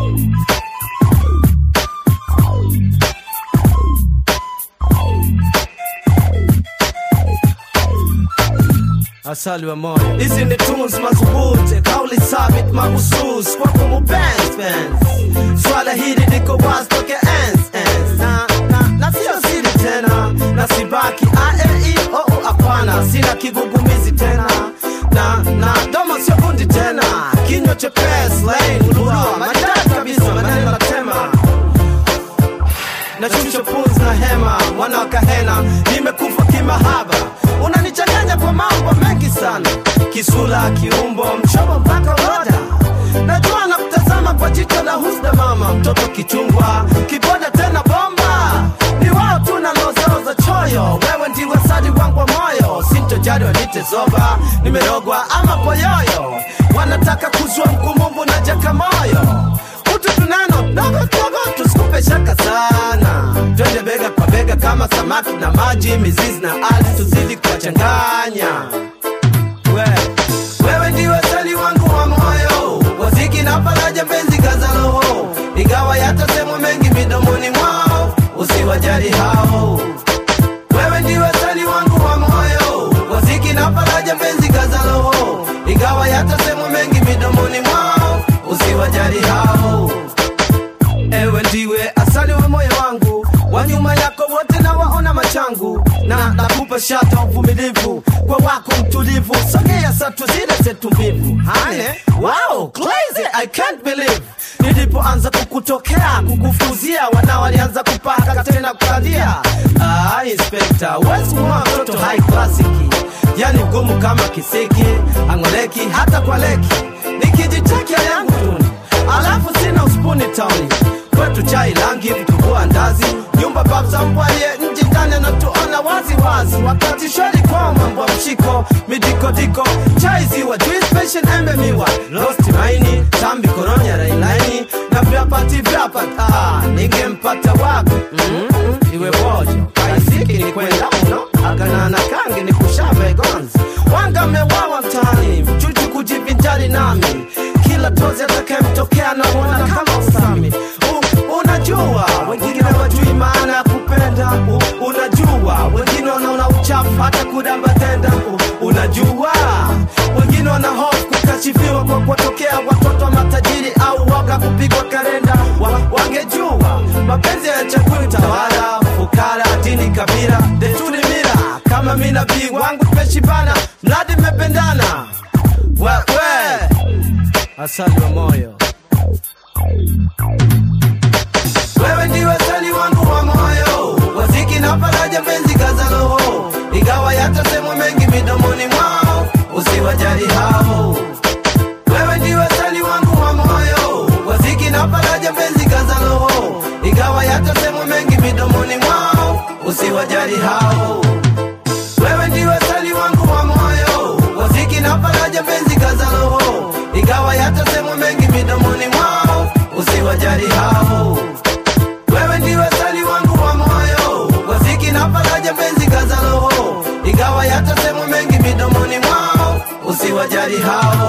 asali wa moyo hizi ni tunes madhubuti kauli sabit mahusus kwako mupenzi penzi swala hili liko wazi toke ens ens na, na, na sio siri tena na sibaki aei oo hapana sina kigugumizi tena na na domo sio bundi tena kinywa chepesi lain lua maridadi kabisa maneno na tema na shusha pumzi na hema mwana wa kahena nimekufa kimahaba unanichanganya kwa mambo mengi sana kisula kiumbo mchomo mpaka roda najua na kutazama kwa jicho la husda mama mtoto kichungwa kiboda tena bomba ni wao tu na lozao za choyo wewe ndiwe sadi wangu wa moyo sintojari wanite zoba nimerogwa ama poyoyo wanataka kuzua mkumumbu na jakamoyo utu tunano dogo dogo tusikupe shaka sana twende bega kwa bega kama samaki na maji mizizi na ardhi tuzidi kuwachanganya we, wewe ndiwe sali wangu wa moyo waziki na faraja mpenzi kaza roho ingawa yatasemwa mengi midomoni mwao usiwajali hao wewe ndiwe sali wangu wa moyo waziki na faraja mpenzi kaza roho ingawa yatasemwa mengi midomoni mwao usiwajali hao ewe ndiwe asali wa moyo wangu wa nyuma yako wote na waona machangu na nakupa shata uvumilivu kwa wako mtulivu sogea satu zile zetu mbivu hane wow crazy i can't believe nilipoanza kukutokea kukufuzia wana walianza kupaka tena kukalia ah, inspector wesi mwa mtoto high classic yani mgumu kama kisiki angoleki hata kwa leki nikijitakia yangu tuni alafu sina uspuni tauni kwetu chai langi vitumbua ndazi nyumba babza mbwaye nji ndani anatuona wazi wazi wakati shwari kwa mambo ya mshiko midikodiko chai ziwa juice passion embe miwa rosti maini tambi koronya railaini na vyapati vyapati ah, ningempata wako mm-hmm. iwe bojo kaisiki ni kwenda uno akanana kange ni kushave gonzi wanga mewawa mtaani mchuchu kujivinjari nami kila tozi atakayemtokea namwona kama usami U, unajua wengine wajui maana ya kupenda U, unajua wengine wanaona uchafu hata kudamba tenda U, unajua wengine wana hofu kukashifiwa kwa kuwatokea watoto wa matajiri au waga kupigwa kalenda wa, wangejua mapenzi ya chakuli tawala fukara dini kabila desturi mira kama mi nabii wangu tumeshibana mradi mmependana we, we. asali wa moyo wewe ndiwe sali wangu wa moyo waziki na faraja mpenzi kaza roho ingawa yatasemwa mengi midomoni mwao usiwajali hao wewe ndiwe sali wangu wa moyo waziki na faraja mpenzi kaza roho ingawa yatasemwa mengi midomoni mwao usiwajali hao wewe ndiwe sali wangu wa moyo waziki na faraja mpenzi kaza roho ingawa yatasemwa mengi midomoni mwao usiwajali hao wewe ndiwe sali wangu wa moyo waziki na faraja mpenzi kaza roho ingawa yatasemwa mengi midomoni mwao usiwajali hao